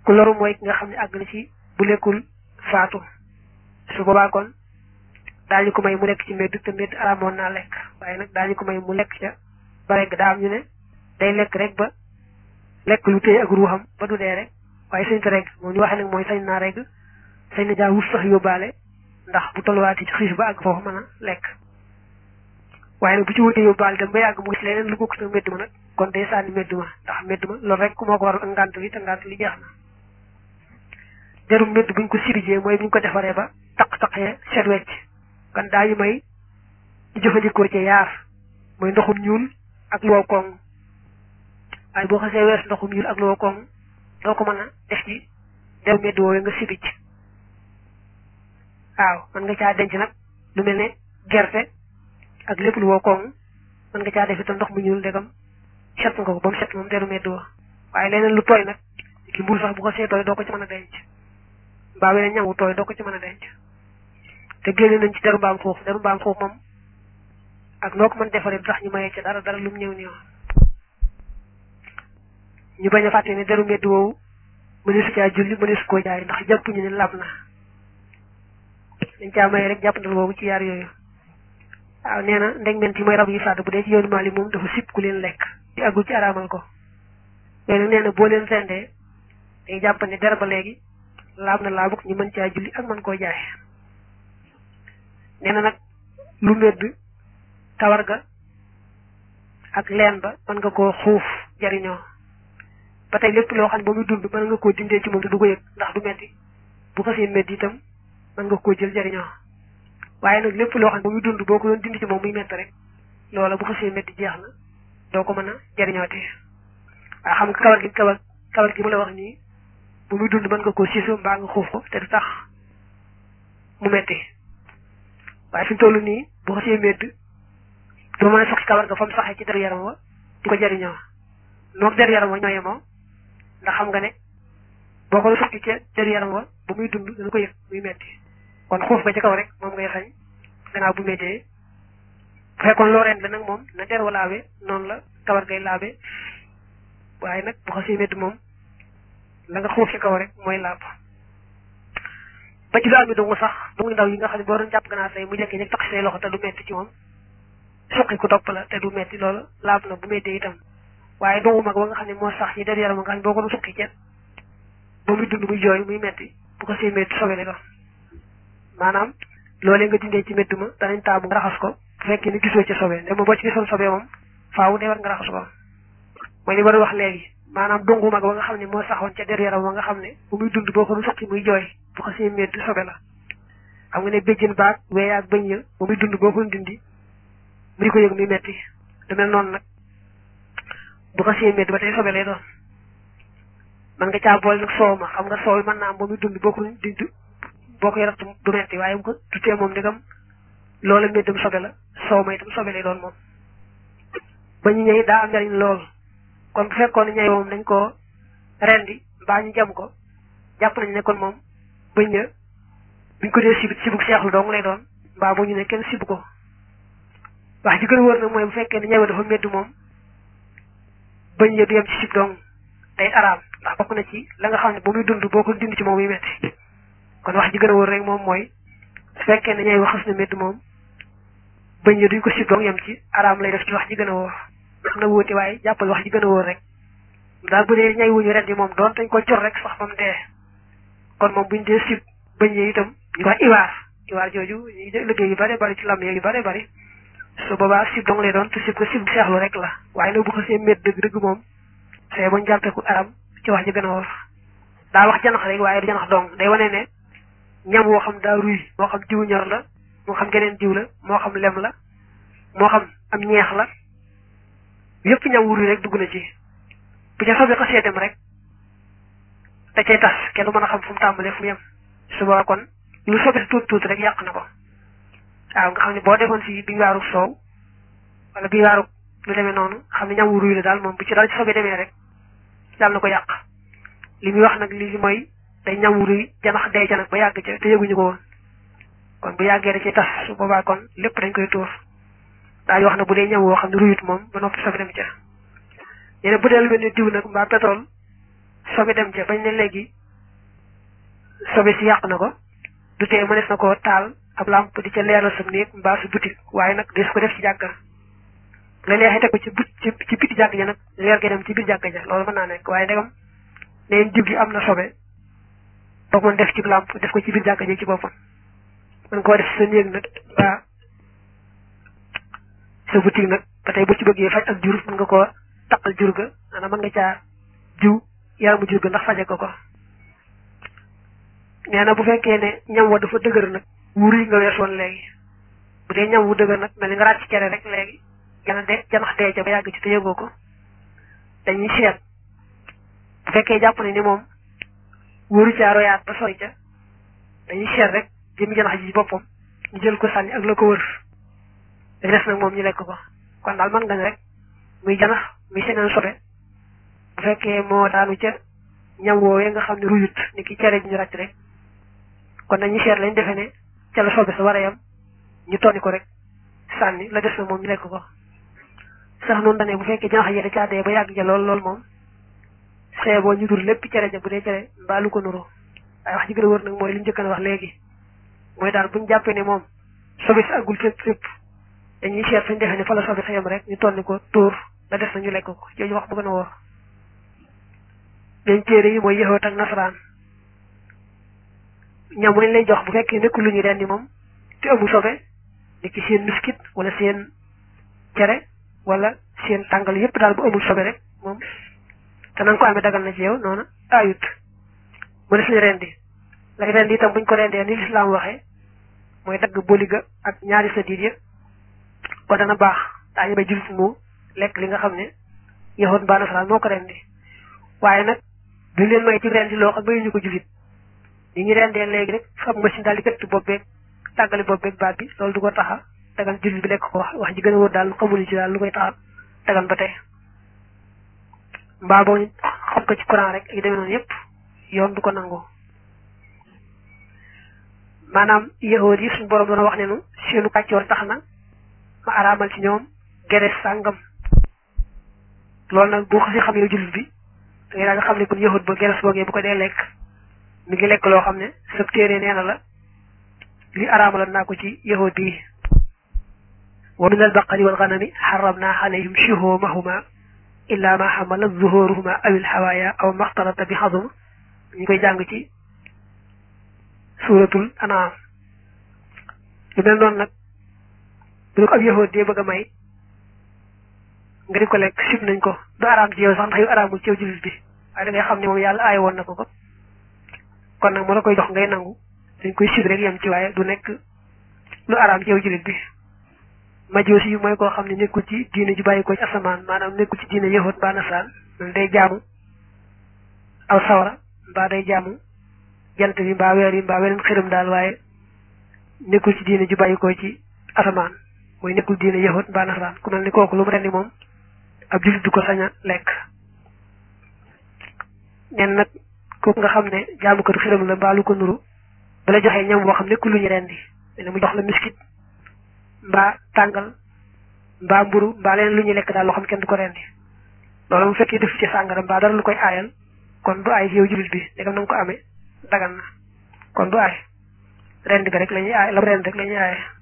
ku loru mooy ki nga xam ne àgg na ci bu lekkul faatu su boobaa kon daañu ko may mu lekk ci mbedd te mbedd araamoon naa lekk waaye nag daañu ko may mu lekk ca ba regg daa am ñu ne day lekk rek ba lekk lu téye ak ruuxam ba du dee rek waaye sañ ta regg moom ñu waxee nag mooy sañ naa regg sañ na jaa wut sax yóbbaale ndax bu tolluwaatee ci xiif ba àgg foofu mën a lekk waaye nag bu ci wutee yóbbaale dem ba yàgg mu gis leneen lu bokk sa mbedd ma nag kon day sànni mbedd ma ndax mbedd ma loolu rek moo ko waral ak ngànt li te ngànt li jeex na derum mbedd buñ ko sirijee mooy buñ ko defaree ba taq-taqee set wecc kon daañu may ñu jëfandikoo ci yaar mooy ndoxum ñuul ak lu wow koŋ waaye boo xasee wees ndoxum ñuul ak lu wow koŋ doo ko mën a def ci deru mbedd woowee nga sirij waaw mën nga caa denc nag lu mel ne gerte ak lépp lu wow koŋ mën nga caa def itam ndox mu ñuul ndegam set nga ko ba mu set moom deru mbedd wa waaye leneen lu tooy nag ki mburu sax bu ko see tooy doo ko ci mën a denc mbaa weneen ñam wu tooy doo ko ci mën a denc te génne nañ ci deru mbaam xuux deru mbaam xuux moom ak noo ko mën defaree du tax ñu mayee ci dara dara lu mu ñëw ñëw ñu bañ a fàtte ne deru mbedd woowu mëneesu caa julli mëneesu koo jaay ndax jàpp ñu ne lab na dañ caa maye rek jàppandal boobu ci yaar yooyu waaw nee na ndegment yi mooy rab yi fàdd bu dee ci yoonu Maali moom dafa sib ku leen lekk di àggul ci araamal ko mais nag nee na boo leen rendee day jàpp ne der ba léegi laab na laabuk ñu mën caa julli ak mën koo jaay nee na nag lu medd kawar ga ak leen ba mën nga koo xuuf jariñoo ba tey lépp loo xam ne ba muy dund mën nga koo dindee ci moom te du ko yëg ndax du metti bu xasee medd itam mën nga koo jël jariñoo waaye nag lépp loo xam ne ba muy dund boo ko doon dindi ci moom muy mett rek loola bu xasee medd jeex na doo ko mën a jariñooti waaw xam nga kawar gi kawar kawar gi mu la wax nii bu muy dund mën nga koo siisu mbaa nga xuuf ko te du tax mu metti waaye fi mu toll nii bu xasee medd doo mën a soxi kawar ga fa mu saxee ci deru yaram wa di ko jariñoo noog deru yaram wa ñoo yemoo ndax xam nga ne boo ko soxi ca deru yaram wa bu muy dund dana ko yëg muy metti kon xuuf ga ci kaw rek moom ngay xañ gannaaw bu méttee bu fekkoon loo ren la nag moom na der wa laabe noonu la kawar gay laabe waaye nag bu xasee métti moom la nga xuuf ci kaw rek mooy laab ba ci lu am dungu sax dungu ndaw yi nga xam ne boo doon jàpp ganaar tey mu jekki ñeg tax say loxo te du metti ci moom suqi ku topp la te du metti loolu laab na bu méttee itam waaye dungu mag ba nga xam ne moo sax ci der yaram nga xam ne boo ko doon suqi ca ba muy dund muy jooy muy metti bu ko see métti sobe la doon maanaam loolee nga dindee ci métti ma danañ taamu nga raxas ko bu fekkee ni gisoo ci sobe ndem boo ci gisoon sobe moom faaw de war nga raxas ko mooy li ma doon wax léegi maanaam dungu mag ba nga xam ne moo saxoon ca der yaram ba nga xam ne bu muy dund boo ko doon suqi muy jooy bu ko see métti sobe la xam nga ne béjjën baag wee ak bëñ ya bu muy dund boo ko dindi mu di ko yëg muy metti du mel noonu nag bu ko see métti ba tey sobe lay doon man nga caa boole nag soow ma xam nga soow mën naa am ba muy dund boo ko dindi boo ko yarat du metti waaye bu ko tutee moom ndegam loola méddam sobe la soow ma itam sobe lay doon moom ba ñu ñëw daa am njariñ lool kon bu fekkoon ñay moom dañ ko rendi mbaa ñu jam ko jàpp nañ ne kon moom bëñ na buñ ko dee sibit sibuk seexlu dong lay doon mbaa bu ñu ne kenn sibu ko wax ji gën a wër nag mooy bu fekkee ne ñëw dafa métti moom bëñ ya du yem ci sib dong day araam ndax bokk na ci la nga xam ne ba muy dund boo ko dindi ci moom muy metti kon wax ji gën a wër rek moom mooy su fekkee ne ñay waxas na métti moom bëñ ya duñ ko sib dong yem ci araam lay def ci wax ji gën a wóor am na wóote waaye jàppal wax ji gën a wóor rek daal bu dee ñay wuñu ren yi moom doon dañ ko cor rek sax ba mu dee kon moom buñ dee sib bëñ yi itam ñu wax iwaar iwaar jooju ñuy liggéey yu bare bari ci lam yu bare bari su boobaa sib dong lay doon te sib ko sib seexlu rek la waaye nag bu xasee mét dëgg dëgg moom see bañ jàppeeku aram ci wax ji gën a wóor daa wax janax rek waaye du janax dong day wane ne ñam woo xam daa ruy moo xam diw ñor la moo xam geneen diw la moo xam lem la moo xam am ñeex la yëpp ñam wu ruy rek dugg na ci bu ca sobe xasee dem rek da cay tas kenn du mën a xam fu mu tàmbalee fu mu yem suba kon lu sobe tuuti tuuti rek yàq na ko waaw nga xam ne boo defoon si bi waaru soow wala bi waaru lu demee noonu xam ne ñam wu ruy la daal moom bu ci daal ci sobe demee rek daal na ko yàq li muy wax nag li mooy day ñam wu ruy janax day ca nag ba yàgg ca te yëguñu ko woon kon bu yàggee da cay tas su boobaa kon lépp dañ koy tuur daal wax na bu dee ñam woo xam ne ruyut moom ba noppi sobe dem ca nee na bu dee lu mel ne diw nag mbaa pétrole sobe dem ca bañ ne léegi sobe si yàq na ko du tee mënees na koo taal ab lampe di ca leeral sam néeg mbaa su boutique waaye nag des ko def ci jàkka la neexee teg ko ci but ci ci biti jàkk ja nag leer ga dem ci biir jàkka ja loolu mën naa nekk waaye ndegam neen jib gi am na sobe boog mën def ci lampe def ko ci biir jàkka ja ci boppam mën koo def sa néeg nag mbaa sa boutique nag ba tey bu ci bëggee faj ak jur mën nga koo taqal jur ga maanaam mën nga caa jiw yaramu jur ga ndax faje ko ko nee na bu fekkee ne ñam wa dafa dëgër nag wuur yi nga weesoon léegi bu dee ñam wu dëgër nag mel ni nga ràcc cere rek léegi jana de janax dee ca ba yàgg ci te yëgoo ko dañuy seet bu fekkee jàpp ne ni moom wóoru caa royaat ba sori ca dañuy seet rek jëmi janax ji boppam ñu jël ko sànni ak la ko wër da des nag moom ñu lekk ko kon daal mën nga ne rek muy janax muy seneen sobe bu fekkee moo daanu ca ñam woowee nga xam ne ruyut ni ki cere ji ñu ràcc rek kon dañuy seet lañ defe ne ca la sobe sa war a yam ñu tonni ko rek sànni la des na moom ñu lekk ko sax noonu dane bu fekkee janax yi da caa dee ba yàgg ja lool lool moom xee boo ñu dur lépp cere ja bu dee cere mbaa lu ko nuroo waaye wax ji gën a wër nag mooy li ñu jëkkan wax léegi mooy daal buñu jàppee ne moom sobe si àggul fépp fépp dañuy seet fañ defee ne fa la sobe sa yam rek ñu tonni ko tóor la des na ñu lekk ko jooju wax bu gën a wóor dañ téere yi mooy yëxoot ak nasaraan ñam lañ lay jox bu fekkee nekkul lu ñu rendi moom te amul sobe ni ki seen miskit wala seen cere wala seen tàngal yépp daal bu amul sobe rek moom te na nga ko amee dagal na ci yow noonu ayut mu des ñu rendi lay rendi itam buñ ko rendee ni lislaam waxee mooy dagg boliga ak ñaari sa diir ya ko dana baax daañu bay jullit mu lekk li nga xam ne yëxoot mbaa nasaraan moo ko rendi waaye nag duñ leen may ci rendi loo xam mayuñu ko jullit ni ñu rendee léegi rek fab machine daal di këtt bopp beeg tàggali bopp beeg baat bi loolu du ko taxa dagan jullit bi lekk ko wax wax ji gën a wóor daal xamuñu ci daal lu koy taxa dagan ba tey mbaa boo xam ko ci courant rek yi demee noonu yépp yoon du ko nangu maanaam yahood yi suñu borom doon wax ne nu seenu kàccoor tax na ma araamal ci ñoom gerees sàngam loolu nag boo xasee xam yow jullit bi da ngay daal nga xam ne kon yahood ba gerees boogee bu ko dee lekk mi ngi lekk loo xam ne sab téere nee na la li araamaloon naa ko ci yahood yi wa min albaqari walganami xaramna alayhim shuhumahuma illa ma xamala zuhuruhuma aw ilxawaaya aw maxtarata bi xadum ñu koy jàng ci suuratul anaam lu mel noonu nag bu ñu ko ab yahood dee bëgg a may nga di ko lekk sib nañ ko du araam ci yow sax ndax yow araamul ci yow jullit bi waaye da ngay xam ne moom yàlla aay woon na ko ko kon nag moo la koy jox ngay nangu dañ koy sib rek yem ci waaye du nekk lu araam ci yow jullit bi majoosi yi mooy koo xam ne nekkul ci diine ju bàyyi ko ci asamaan maanaam nekkul ci diine yahood mbaa nasaan man day jaamu aw sawara mbaa day jaamu jant bi mbaa weer yi mbaa weneen xiram daal waaye nekkul ci diine ju bàyyi ko ci asamaan mooy nekkul diine yahood mbaa nasaan ku mel ni kooku lu mu rendi moom ab jullit du ko sañ a lekk nen nag kooku nga xam ne jaamukatu xiram la mbaa lu ko nuru bala joxee ñam boo xam nekkul lu ñu rendi ne mu jox la miskit mbaa tàngal mbaa mburu mbaa leen lu ñuy lekk daal loo xam kenn du ko rendi loolu mu fekkee def ci sàngara mbaa dara lu koy aayal kon du aay yow jullit bi ndegam na nga ko amee dagan na kon du aay rend ga rek la ñuy aay la rend rek la ñuy aaye